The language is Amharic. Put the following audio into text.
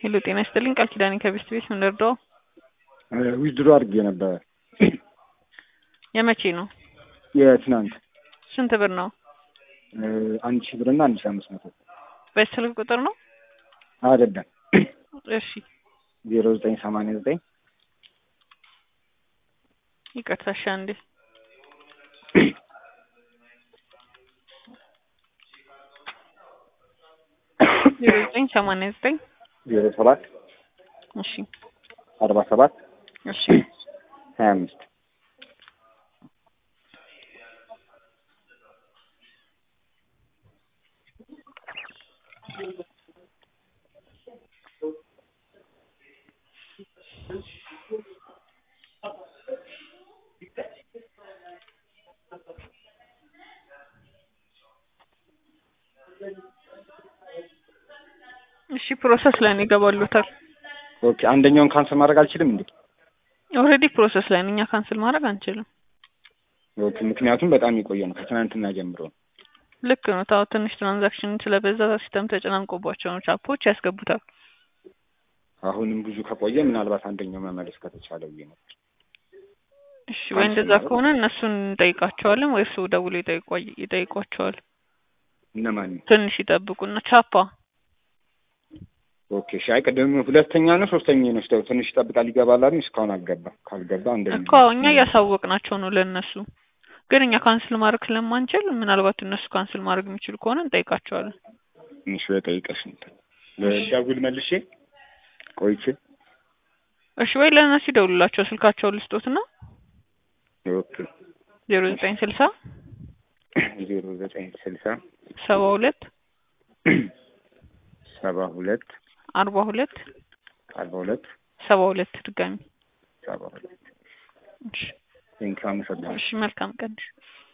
ሄሎ ጤና ይስጥልኝ ቃል ኪዳኔ ከቤስት ቤት ምን ልርዳው? ዊዝድሮ አድርጌ ነበረ። የመቼ ነው? የትናንት ስንት ብር ነው? አንድ ሺህ ብር እና አንድ ሺህ አምስት መቶ በስልክ ቁጥር ነው? አይደለም እሺ ዜሮ ዘጠኝ ሰማንያ ዘጠኝ ይቅርታ እሺ አንዴ ዜሮ ዘጠኝ ሰማንያ ዘጠኝ ዜሮ ሰባት እሺ አርባ ሰባት እሺ ሀያ አምስት እሺ ፕሮሰስ ላይ ነው ይገባሉታል። ኦኬ አንደኛውን ካንሰል ማድረግ አልችልም እንዴ? ኦልሬዲ ፕሮሰስ ላይ ነው። እኛ ካንስል ማድረግ አንችልም። ኦኬ ምክንያቱም በጣም የቆየ ነው ከትናንትና ጀምሮ ነው። ልክ ነው። ታው ትንሽ ትራንዛክሽን ስለበዛ ሲስተም ተጨናንቆባቸው ነው ቻፖች ያስገቡታል። አሁንም ብዙ ከቆየ ምናልባት አንደኛው መመለስ ከተቻለ ብዬ ነበር። እሺ ወይ እንደዛ ከሆነ እነሱን እንጠይቃቸዋለን ወይ እሱ ደውሎ ይጠይቋ- ይጠይቋቸዋል። እነማን ትንሽ ይጠብቁና ቻፓ ኦኬ እሺ። አይ ቅድም ሁለተኛ ነው ሶስተኛ ነው ስለው ትንሽ ይጠብቃል ይገባል አሉኝ። እስካሁን አልገባ ካልገባ እንደዚህ እኮ እኛ እያሳወቅናቸው ነው ለእነሱ ግን እኛ ካንስል ማድረግ ስለማንችል ምናልባት እነሱ ካንስል ማድረግ የሚችሉ ከሆነ እንጠይቃቸዋለን። ትንሽ በጠይቀሽ እንትን ልደውል መልሼ ቆይቼ እሺ ወይ ለእነሱ ይደውሉላቸው ስልካቸውን ልስጦትና ኦኬ ዜሮ ዘጠኝ ስልሳ ዜሮ ዘጠኝ ስልሳ ሰባ ሁለት ሰባ ሁለት አርባ ሁለት አርባ ሁለት ሰባ ሁለት ድጋሚ ሰባ ሁለት እሺ ቴንኪው አመሰግናለሁ። እሺ መልካም ቀን